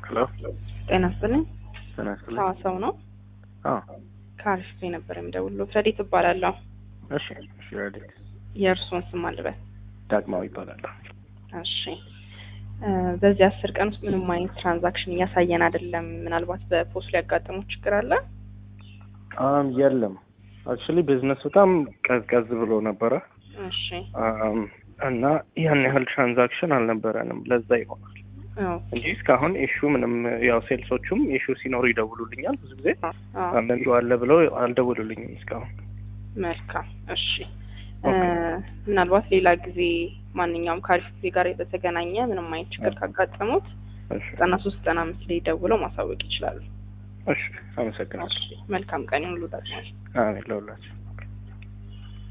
ሄሎ ጤና ይስጥልኝ። ጤና ይስጥልኝ። ሰው ነው አዎ ከአሪፍ ነበር የምደውልልዎት። ረዲት እባላለሁ። እሺ እሺ ረዲት የእርስዎን ስም አልበል። ዳግማዊ ይባላለሁ። እሺ እ በዚህ አስር ቀን ውስጥ ምንም አይነት ትራንዛክሽን እያሳየን አይደለም። ምናልባት በፖስት ሊያጋጥመው ችግር አለ? አም የለም አክቹሊ ቢዝነስ በጣም ቀዝቀዝ ብሎ ነበረ እሺ አም፣ እና ያን ያህል ትራንዛክሽን አልነበረንም። ለዛ ይሆናል አዎ እንጂ እስካሁን ኢሹ ምንም ያው ሴልሶቹም ኢሹ ሲኖሩ ይደውሉልኛል ብዙ ጊዜ አዎ አንዳንዱ አለ ብለው አልደውሉልኝም እስካሁን። መልካም እሺ እ ኦኬ። ምናልባት ሌላ ጊዜ ማንኛውም ከአሪፍ ጊዜ ጋር በተገናኘ ምንም አይነት ችግር ካጋጠሙት እሺ ዘጠና ሶስት ዘጠና አምስት ላይ ደውለው ማሳወቅ ይችላሉ። እሺ፣ አመሰግናለሁ። እሺ መልካም ቀን ይሁንልዎት። አሜን ለሁላችሁ።